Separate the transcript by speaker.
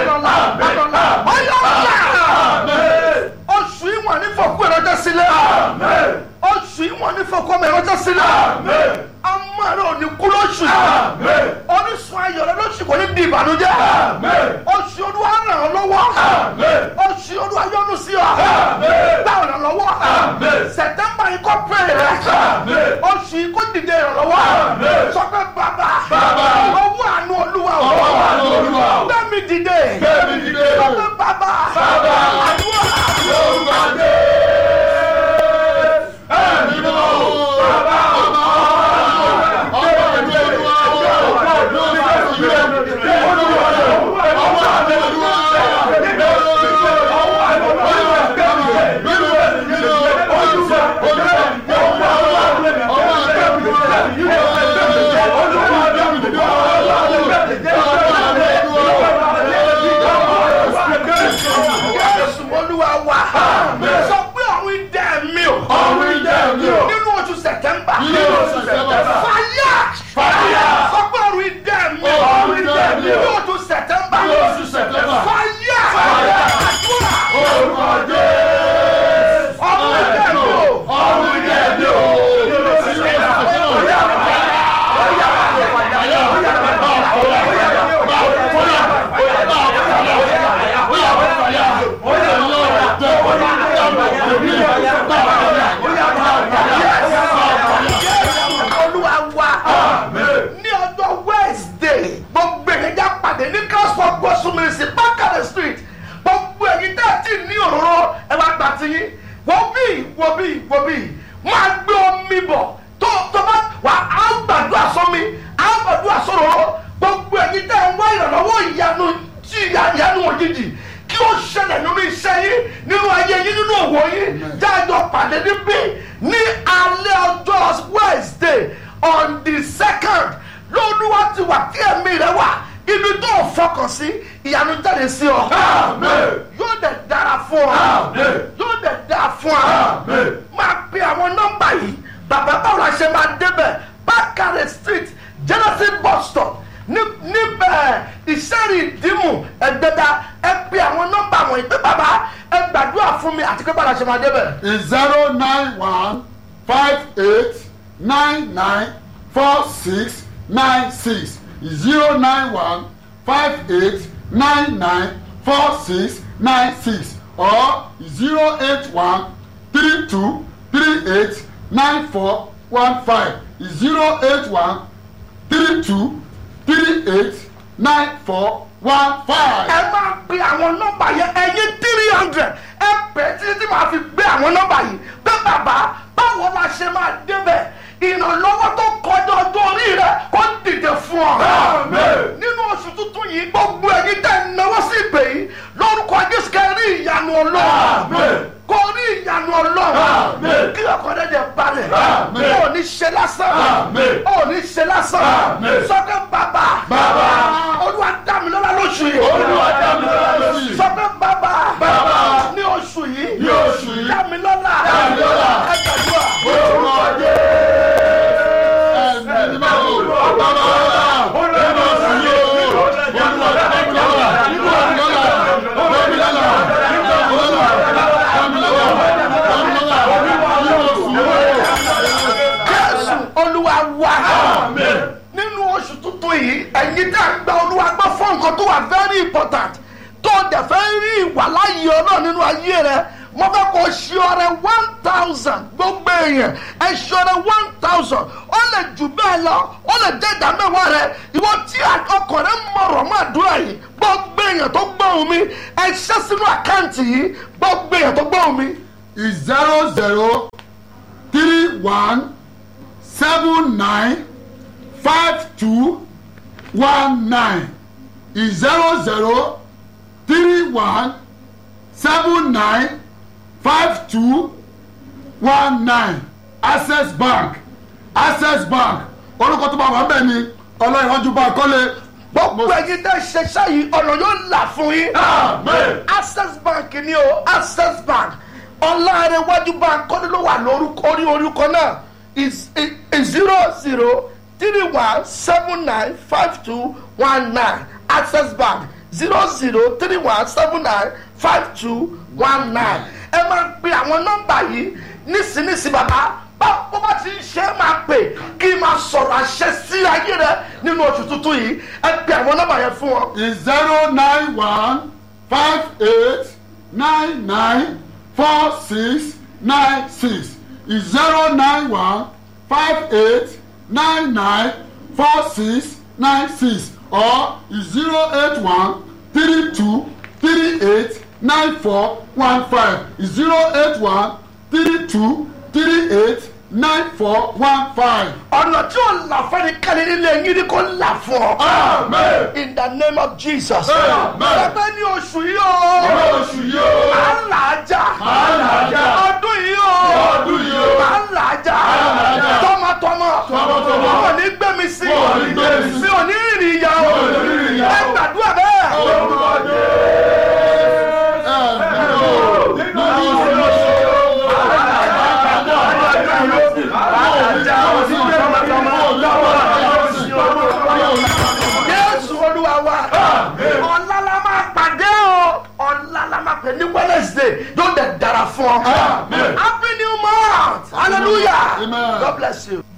Speaker 1: lọ́la lọ́la ọ̀yọ́ ọ̀la oṣù ìwọ̀n ní fọ̀kú ìrọ́jọ́ sílẹ̀ oṣù ìwọ̀n ní fọ̀kú ọmọ ìrọ́jọ́ sílẹ̀ ọmọ rẹ ò ní kú lóṣù yìí orísun ayọ̀ rẹ lóṣù kò ní di ìbànújẹ́ oṣù olúwa ràn ọ́ lọ́wọ́ oṣù olúwa yọ́nú sí ọ gbà ọ̀nà lọ́wọ́ sẹ̀tẹ́mbà yìí kọ́ pé rẹ oṣù yìí kò dìde ìrànlọ́wọ́ sọ pé bàbá owó àánú olúwa ò gbẹ́mi dìde sọ pé bàbá àdúrà Jésù olúwa wa sọ pé ọ̀run idẹ mi o nínú oṣù sẹ̀tẹ́mbà fàyà sọ pé ọ̀run idẹ mi o nínú oṣù sẹ̀tẹ́mbà fàyà àdúrà ọ̀run idẹ mi o. olúwa wa ní ọjọ́ wednesday gbogbo èyí já pàdé ní gospel gospel ministry bákàrẹ̀ street gbogbo èyí tẹ́ ẹ ti ní òróró ẹ wá gbà tí yín wọ́n bí wọ́n bí wọ́n bí máa gbé omi bọ̀ tó tó bá wà á gbàdúrà sómi á gbàdúrà sóróró gbogbo èyí tẹ́ ẹ wá ìrànlọ́wọ́ ìyanu tí ìyanu òjijì kí ó ṣẹlẹ̀ nínú iṣẹ́ yín nínú ayé yín nínú òwò yín jájọ pàdé níbí ní alẹ́ ọjọ́ wednesday on the second lóluwà ti wà kí ẹ̀mí rẹ wà ibi tó o fọkàn sí ìyanu jáde sí ọ. yóò dẹ̀ dára fún ọ. yóò dẹ̀ dára fún ọ. máa pe àwọn nọ́mbà yìí bàbá báwo la ṣe máa débẹ̀ bákàrẹ̀ street genesis bus stop ní- níbẹ̀ ìṣẹ́rì ìdímù ẹ̀gbẹ́dá ẹ pe àwọn nọ́mbà wọ̀nyí pé bàbá ẹ gbàdúrà fún mi àti pé báwo la ṣe máa débẹ̀.
Speaker 2: is zero nine one five eight nine nine four six nine six zero nine one five eight nine nine four six nine six or zero eight one three two three eight nine four one five zero eight one three two three eight nine four one five.
Speaker 1: ẹ máa pe àwọn nọ́mbà yẹn ẹyin three hundred ẹ pẹ́ títí tí màá fi gbé àwọn nọ́mbà yìí pé bàbá báwo la ṣe máa débẹ̀ ìrànlọ́wọ́ tó kọjá ọjọ́ orí rẹ kó dìde fún ọ. nínú oṣù tuntun yìí gbogbo ẹyin tẹ̀ ń náwó sí ìpè yìí lórúkọ jésù kẹ́ rí ìyanu ọlọ́run kó rí ìyanu ọlọ́run kí ọkọ̀ rẹ̀ dẹ̀ balẹ̀ ó ní ṣe lásán ó ní ṣe lásán sọ́kẹ́ bàbá olúwa dá mi lọ́la lóṣù yìí sọ pé bàbá ní oṣù yìí dá mi lọ́la ẹ gbàdúrà. jésù olúwa wá nínú oṣù tuntun yìí ẹ̀yin tá a gba olúwa gbọ́ fún nǹkan tó wà very important tó dẹ̀ fẹ́ rí ìwàláyé ọlọ́run nínú ayé rẹ mo fẹ́ kó ṣe ọrẹ one thousand gbogbo èèyàn ẹ ṣe ọrẹ one thousand ó lè jù bẹ́ẹ̀ lọ ó lè jẹ́ ìdá mẹ́wàá rẹ ìwọ tí ọkàn rẹ mọ̀rọ̀ mọ́ àdúrà yìí gbogbo èèyàn tó gbóhùn mi ẹ ṣẹ́ sínú àkáǹtì yìí gbogbo èèyàn tó gbóhùn mi
Speaker 2: is zero zero three one seven nine five two one nine is zero zero three one seven nine five two one nine access bank access bank orúkọ tó bá wà bẹ́ẹ̀ ni ọlọ́ìrànjú bá kọ́lé.
Speaker 1: gbogbo ẹyin tẹ ṣẹṣẹ yìí ọ̀nà yóò là fún yín. access bank ni o access bank ọlọ́rẹ̀wájú bank kọ́ni ló wà lórúkọ orí orúkọ náà is is zero zero three one seven nine five two one nine access bank zero zero three one seven nine five two one nine ẹ máa pe àwọn nọ́mbà yìí nísinsìnyí bàbá bó bá ti ń ṣe é máa pè kí n máa sọ̀rọ̀ àṣẹ sí ayé rẹ nínú oṣù tuntun yìí ẹ pe àwọn nọ́mbà yẹn fún wọn.
Speaker 2: is zero nine one five eight nine nine four six nine six is zero nine one five eight nine nine four six nine six or is zero eight one three two three eight nine four one five is zero eight one three two three eight nine four one five.
Speaker 1: ọ̀nà tí ò là fẹ́ni kẹ́lẹ́ nílé yín ni kò là fún ọ.
Speaker 2: Amen.
Speaker 1: in the name of jesus.
Speaker 2: Amen.
Speaker 1: ẹgbẹ́ ní oṣù yìí o.
Speaker 2: oṣù yìí o.
Speaker 1: à ń là á jà.
Speaker 2: À ń là á jà.
Speaker 1: ọdún yìí o.
Speaker 2: Ọdún yìí o.
Speaker 1: à ń là á jà.
Speaker 2: ń là á jà.
Speaker 1: tọmọtọmọ.
Speaker 2: Tọmọtọmọ.
Speaker 1: mi ò ní gbé mi sí.
Speaker 2: Wọn ò ní gbé mi sí.
Speaker 1: mi ò ní rìn ìyá o.
Speaker 2: Mi ò ní rìn ìyà o.
Speaker 1: ẹ gbàdúrà bẹ́ẹ̀.
Speaker 2: Orúkọ Jésù. Nínú
Speaker 1: jésù olúwa wa ọ̀la la máa pàdé o ọ̀la la máa pè ní wednesday yóò dẹ̀ dára fún ọ
Speaker 2: Amen.
Speaker 1: happy new month hallelujah
Speaker 2: Amen.
Speaker 1: god bless you.